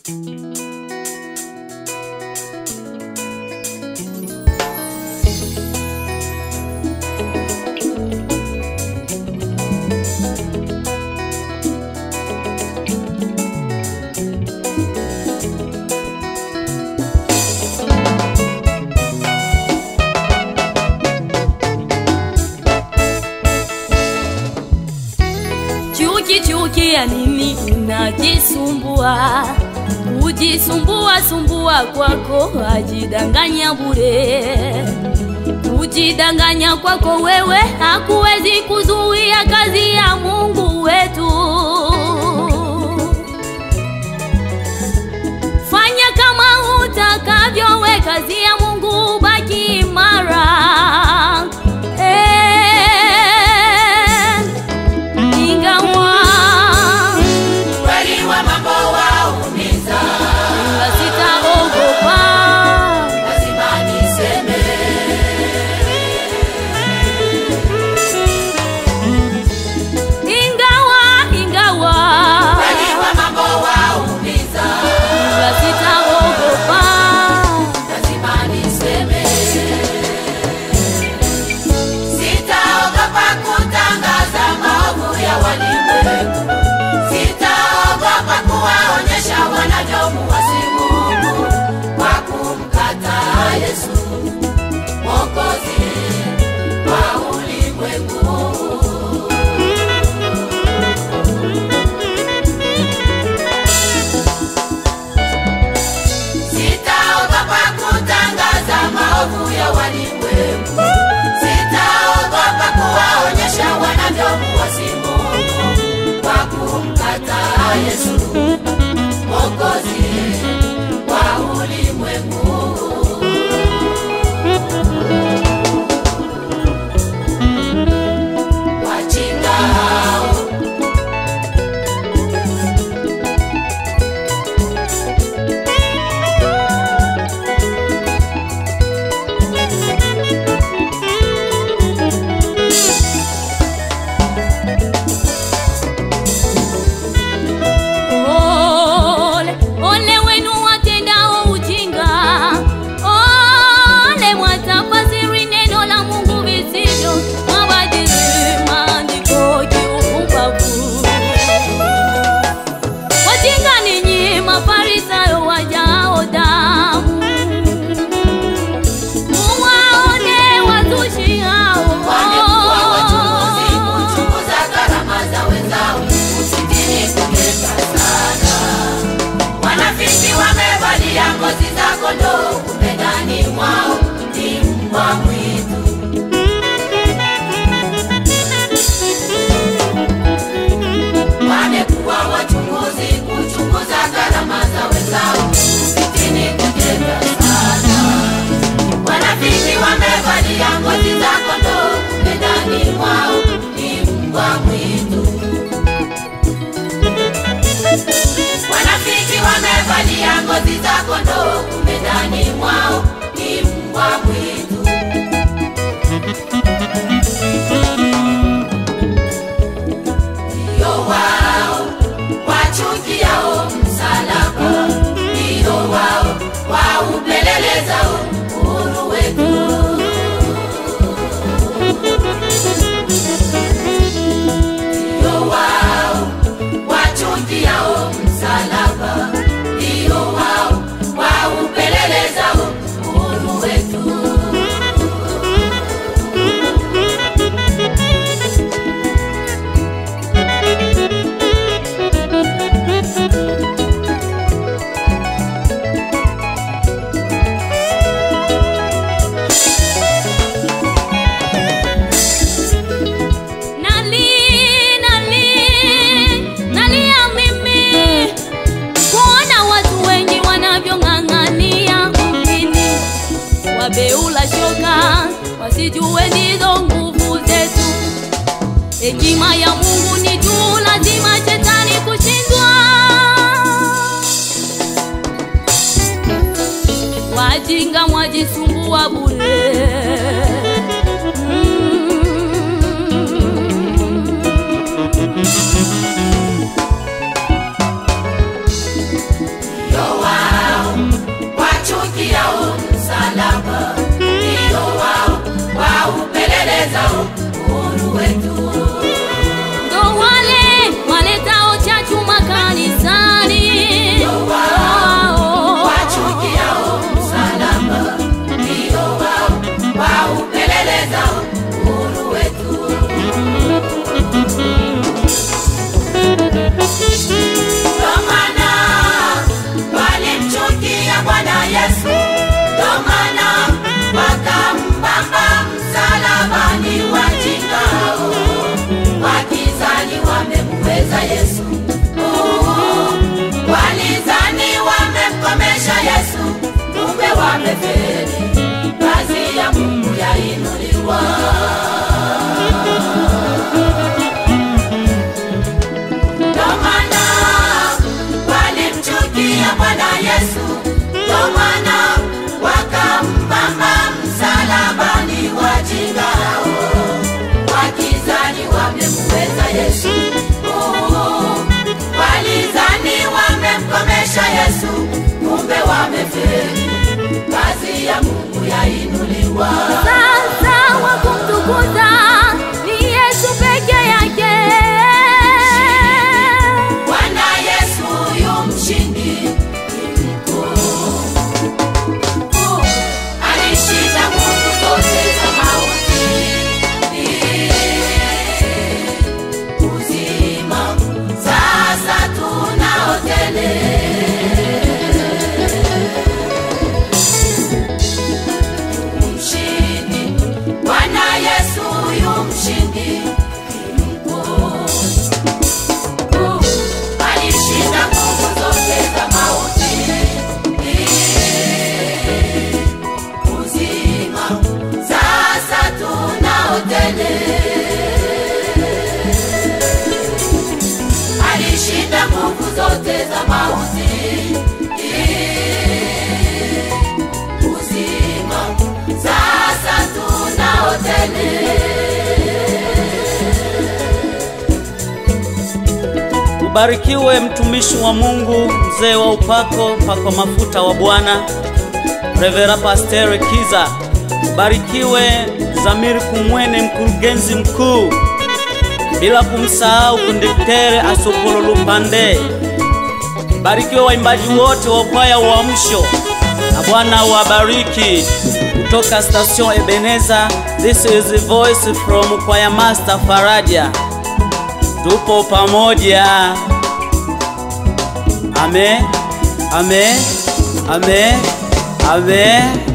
Chuki chuki ya nini unajisumbua? Kujisumbua sumbua kwako ajidanganya bure. Kujidanganya kwako wewe hakuwezi kuzuia kazi ya Mungu wetu. Fanya kama utakavyo, we kazi ya Mungu baki imara. Eh, ingawa Kweli wa mambo waumiza, ila sitaogopa. lazima niseme. Ingawa ingawa Kweli wa mambo waumiza, ila sitaogopa. lazima niseme. Sitaogopa kutangaza maovu ya walimwengu, sitaogopa kuwaonyesha wanavyomuasi Mungu kwa kumkataa Yesu Mwokozi wa ulimwengu. Sitaogopa kutangaza maovu ya walimwengu, sitaogopa kuwaonyesha wanavyomuasi Mungu kwa kumkataa Yesu Mwokozi wa ulimwengu. Wajinga hao Ole, ole wenu watendao ujinga, ole mwatafasiri neno la Mungu visivyo, mwabadili maandiko kiupumbavu. Wajinga ninyi Mafarisayo wajao damu, muwaone wazushi hao wamekuwa wachunguzi kuchunguza gharama za wenzao, usikini kugeuka sana. Wanafiki wamevalia ngozi za kondoo, kumbe ndani mwao ni mbwa mwitu. Wamekuwa wachunguzi kuchunguza gharama za wenzao, usikini kugeuka sana. Wanafiki wamevalia ngozi za kondoo, kumbe ndani mwao ni mbwa mwitu. Wanafiki wamevalia ngozi za kondoo, kumbe ndani mwao ni mbwa mwitu. Ndio wao wachukiao msalaba, ndio wao waupelelezao uhuru wetu. Ndio wao wachukiao msalaba, ndio wao waupelelezao uhuru wetu. Nali, nali, nalia mimi kuona watu wengi wanavyong'ang'ania mjini, wabeula shoka, wasijue ndizo nguvu zetu. Hekima ya Mungu ni juu, lazima shetani kushindwa. Wajinga mwajisumbua bure. Mm. wamefeli, kazi ya Mungu yainuliwa. Ndo maana walimchukia Bwana Yesu, ndo maana wakampamba msalabani wajinga hao, wakizani wamemuweza Yesu. Oh, walizani wamemkomesha Yesu, kumbe wamefeli, kazi ya Mungu yainuliwa. Sasa wa kumtukuza ni Yesu peke yake. Bwana Yesu yu mshindi ni mkuu. Mkuu, Alishinda nguvu zote za mauti. Uzima sasa tunao tele. Mshindi, Bwana Yesu yu mshindi ni mkuu. Mkuu, alishinda nguvu zote za mauti. Uzima sasa tunao tele. Alishinda nguvu zote za mauti. Uzima sasa tunao tele. Ubarikiwe mtumishi wa Mungu, mzee wa upako, mpako mafuta wa Bwana, Revera Pasteur Kiza. Ubarikiwe Zamiri Kumwene, mkurugenzi mkuu, bila kumsahau kondektere Asopolo Lupande. Barikiwe waimbaji wote wa kwaya Uamsho, na Bwana wabariki. Kutoka station Ebeneza, this is the voice from choir master Faraja. Tupo pamoja. Amen. Amen. Amen. Amen.